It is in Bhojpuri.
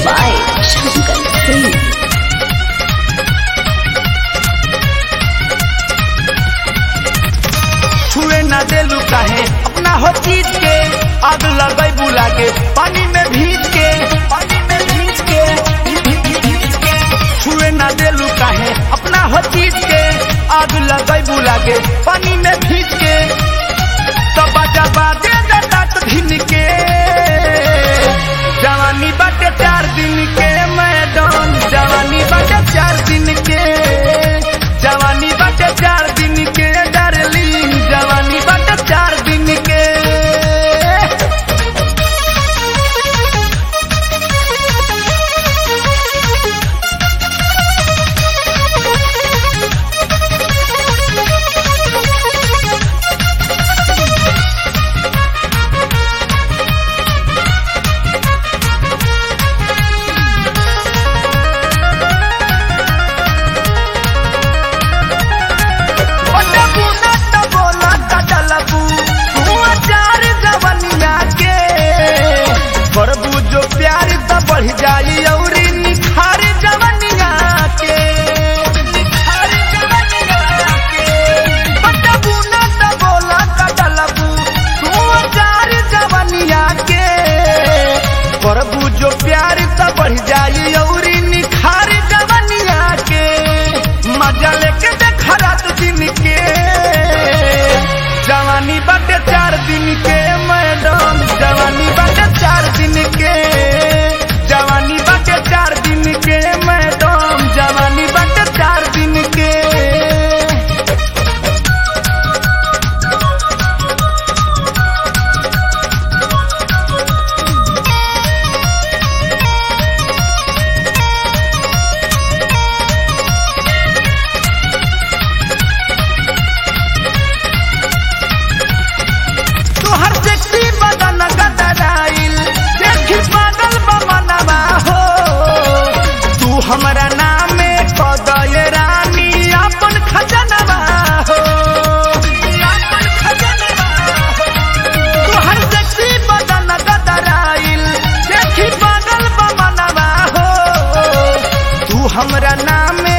by Shankar Singh. छुए ना देलू काहे अपना हो चीज के आग लगई बुला के पानी में भीज के पानी में भीज के छुए ना देलू काहे अपना हो चीज के आग लगई बुला के पानी में भीज के तब जबा दे दत भिन के जवानी बाटे चार दिन के मैडम जवानी बाटे चार दिन के जवानी बाटे चार दिन के डार्लिंग जवानी बाटे चार दिन के पटबू न त बोला त डलबू तू चार जवनिया के करबू जो प्यार त बढ़ जाई औरी निखार जवनिया के निखार जवनिया के पटबू न त बोला त डलबू तू चार जवनिया के करबू जो प्यार त बढ़ जाई औरी निखार जवनिया के मजा लेके देखा रात दिन के जवानी बाटे चार दिन के मैडम जवानी बाटे चार दिन के जवानी बाटे चार दिन के मैडम जवानी बाटे चार दिन के तोहर सेक्सी बदन गदराइल देखी पागल बमनवा हो तू हमरा नामे कदय रानी अपन खजनवा हो अपन खजनवा हो तोहर सेक्सी बदन गदराइल देखी पागल बमनवा हो तू हमरा नामे